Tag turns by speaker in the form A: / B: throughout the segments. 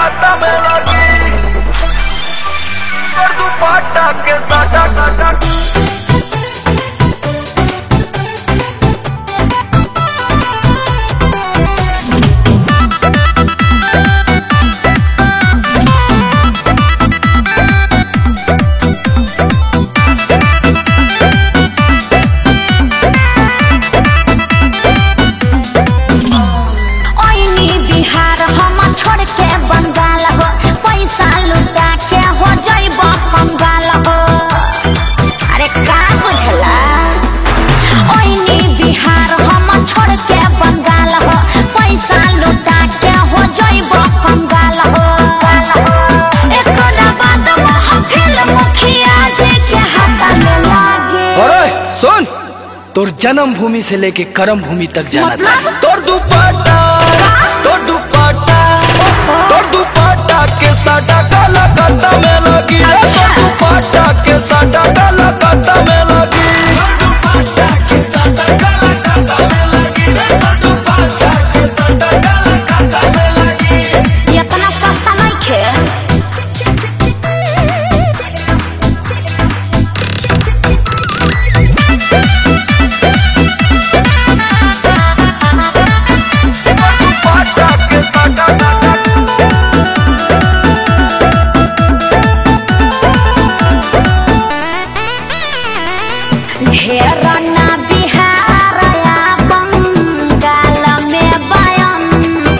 A: काटा में लगी और दुपट्टा के साटा काटा
B: ओइनी बिहार हम छोड़ के बंगाल हो पैसा लुटा के हो जइब कंगाल हो अरे का बुझला ओइनी बिहार हम छोड़ के बंगाल हो पैसा लुटा के हो जइब कंगाल हो एकरा बाद महफिल मुखिया जी के हाथ में लागे
C: अरे सुन तोर जन्म भूमि से लेके कर्म भूमि तक जाना था
B: मतलब?
C: तोर दुपट्टा तोर दुपट्टा तोर दुपट्टा के साटा काला काटा में लगी रे
B: अच्छा।
C: तोर दुपट्टा के साटा काला काटा में लगी तोर दुपट्टा के साटा काला काटा में लगी रे तोर दुपट्टा के साटा काला काटा में लगी
B: इतना सस्ता नहीं खे
A: दुपट्टा के साटा काटा
B: घेरना बिहार या बंगाल में बयन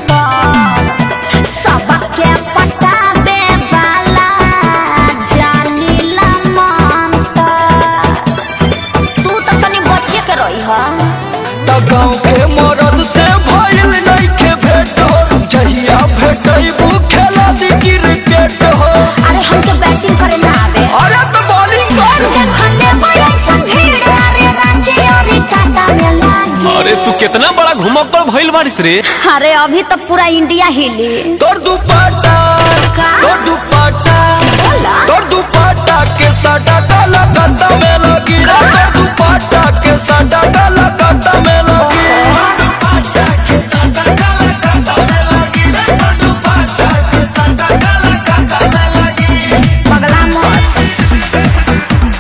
B: सबके पटाबे वाला जानिला मंत्र तू तो तनी बचे के रही ह
C: त गाँव के मरद से भइल नइखे भेट हो जहिया भेटैबू खेला दी क्रिकेट हो
B: अरे हमके बैटिंग करे ना आवे
C: अरे तो बॉलिंग कर
B: देखने बयसन भीड़ अरे रांची और टाटा में लागे
D: अरे तू कितना बड़ा घुमक्कड़ भइल बारिश रे
B: अरे अभी तो पूरा इंडिया हिली
C: तोर दुपट्टा
B: का?
C: तोर दुपट्टा
B: बोला
C: तोर दुपट्टा के साटा काला काटा में लगी रे तोर दुपट्टा के साटा काला काटा में लगी तोर दुपट्टा के साटा काला काटा में लगी रे तोर दुपट्टा के साटा काला काटा में लगी
B: पगला मत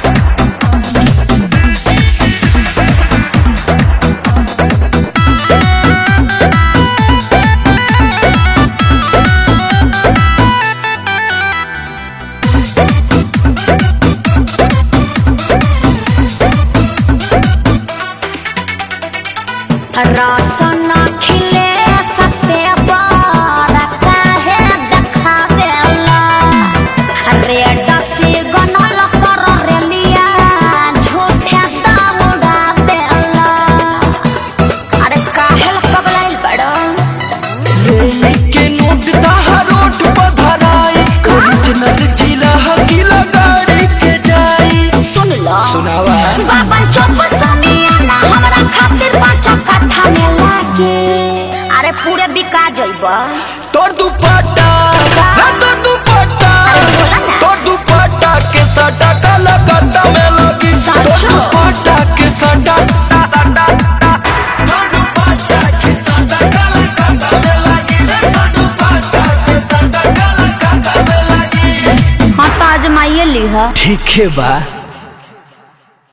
B: रसन खिले सते बरता है देखावेला रेड सिग्नल पर रेलिया झूठे दौड़ा देला अरे काहे पगलाइल बड़ा
C: रेली के नोट ताहा रोड पर धराई ओरिजिनल जिला हकीला गाड़ी के जाई
B: सुन लो
C: सुनावा
B: बाबा चुप समियाना हमरा खातिर पांच कट्ठा में लागे अरे पूरे बिका जइबा
C: तोर दुपट्टा रे तोर दुपट्टा
B: अरे बोला ना।
C: तोर दुपट्टा के साटा काला काटा में लगी तोर
B: सचो?
C: दुपट्टा के साटा तोर दुपट्टा के साटा काला काटा में लगी रे तोर दुपट्टा के साटा काला काटा में लगी
B: हाँ तो आजमाइए ली है
C: ठीक है बा